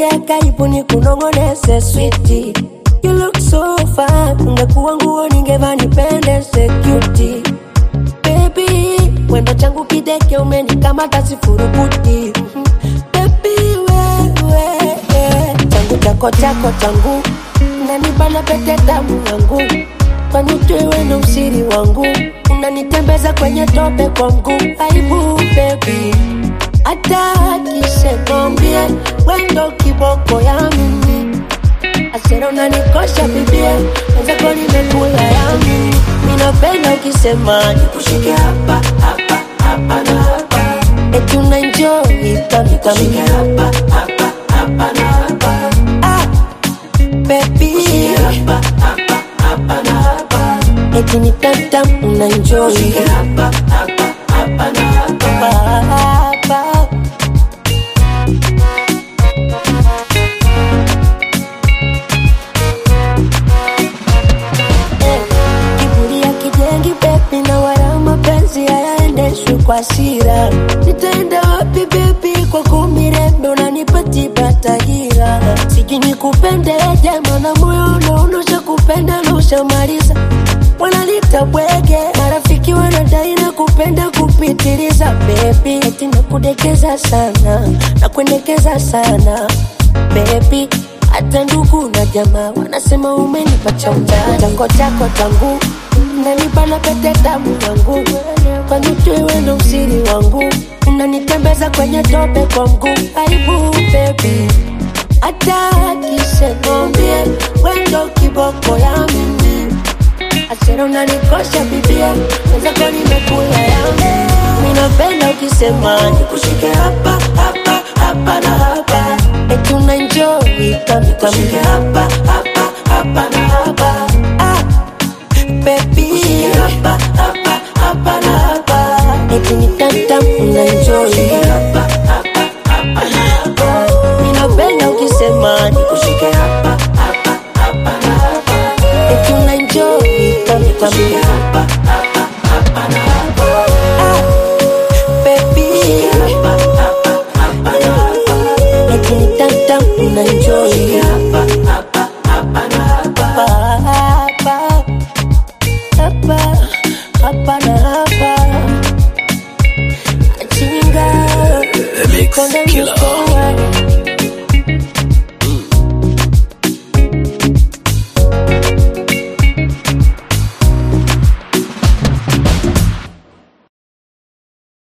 sogea karibu ni kunongonese switi You look so fine, ungekuwa nguo ningeva nipendeze cutie Baby, wendo changu kideke umenikamata sifurukuti Mhm. Baby, wewe changu chako chako changu unanibana pete damu yangu kwani tuiwe na usiri wangu unanitembeza kwenye tope kwa mguu aibu baby hata akisekombie wendo kiboko ya mimi asera unanikosha bibia wenzako nimekula ya mimi minapenda ukisema nikushike hapa hapa hapa na hapa eti unaenjoy kamikami hapa hapa hapa na hapa ah, baby hapa hapa hapa na hapa eti ni tamtam unaenjoy hapa hapa hapa na hapa hapa kiburi ya kijengi bebi na wala mapenzi hayaendeshwi kwa hasira nitaenda wapi bebi kwa kumirembe unanipatiba tahira siji nikupende jema na moyo unaonosha kupenda na ushamaliza wanalita bwege marafiki wanadai na kupenda kupitiliza bebi eti nakudekeza sana na kuendekeza sana bebi hata ndugu na jamaa wanasema umenipa cha utani. Chango chako tangu unanibana pete damu yangu, kwani tuiwe na usiri wangu, unanitembeza kwenye tope kwa mguu. Aibu baby, hata akisekombie wendo kiboko ya mimi asera unanikosha bibia, wenzako nimekula yangu. Minapenda ukisema nikushike hapa hapa hapa na hapa, eti unaenjoy kami kami hapa hapa hapa na hapa ah, baby hapa hapa hapa na hapa, eti ni tamtam unaenjoy hapa hapa hapa na hapa. Minapenda ukisema nikushike hapa hapa hapa na hapa, eti unaenjoy kami kami hapa hapa hapa na hapa ah, baby hapa hapa hapa na hapa, eti ni tamtam unaenjoy hapa hapa hapa na hapa hapa hapa hapa na hapa chinga The Mix konde Killer. mkono